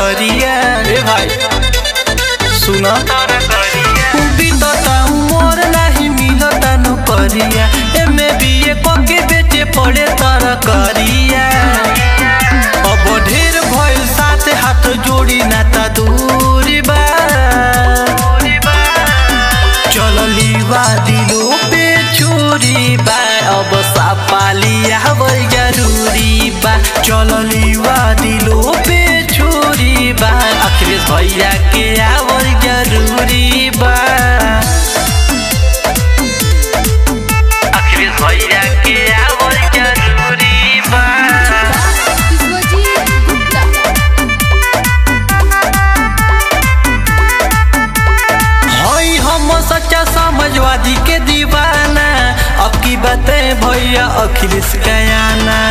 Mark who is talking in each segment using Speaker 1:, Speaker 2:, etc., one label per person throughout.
Speaker 1: करिया ए भाई सुना बीतता मोर नहीं मिलता नौकरिया एमे भी ये पके बेचे पड़े तर करिया अब ढेर भइल साथ हाथ जोड़ी ना ता दूरी बा चलली बा दिलो पे चोरी बा अब सापाली आवल जरूरी बा चलली बा दिलो पे चोरी बा अखिलेश भैया के आवल जरूरी बा अखिलेश भैया के आवल जरूरी बा
Speaker 2: विश्वजीत गुप्ता
Speaker 1: हई हम सच्चा समाजवादी के दीवाना अब की बातें भैया अखिलेश कयाना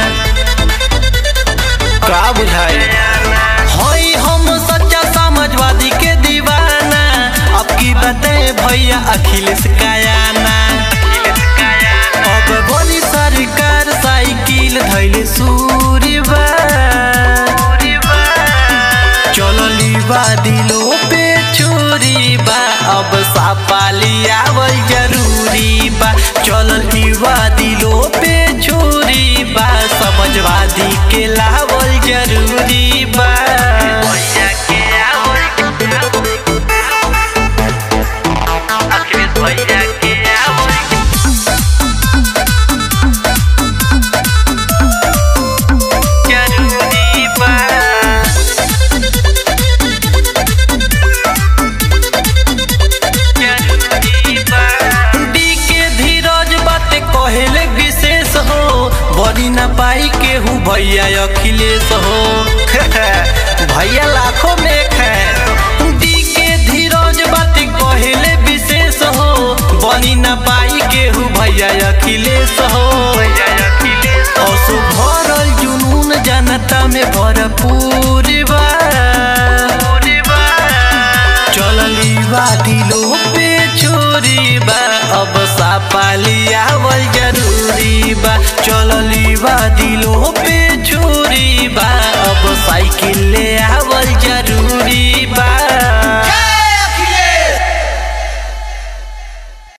Speaker 1: का बुझाए हई हम सच्चा समाजवादी के दीवाना अब की बातें भैया अखिलेश कयाना अब बनी सरकार साइकिल धैले सूरीबा चलली बा दिलो पे चोरी बा अब सापाली आवल जरूरी बा चलली बा दिलो पे चोरी बा समझवादी के लावल जरूरी बा भैया के आवल अखिलेश भैया के आवल जरूरी बा डी के धीरज बाते कहेले विशेष हो बड़ी न पाई केहू भैया अखिलेश हो भैया लाखों में एक है डी के धीरज बाते कहेले विशेष हो बनी न पाई केहू भैया अखिलेश हो असु भरल जुनून जनता में भरपूर बा चलली बा दिलो पे चोरी बा अब सापाली आवल जरूरी बा चलली बा दिलो पे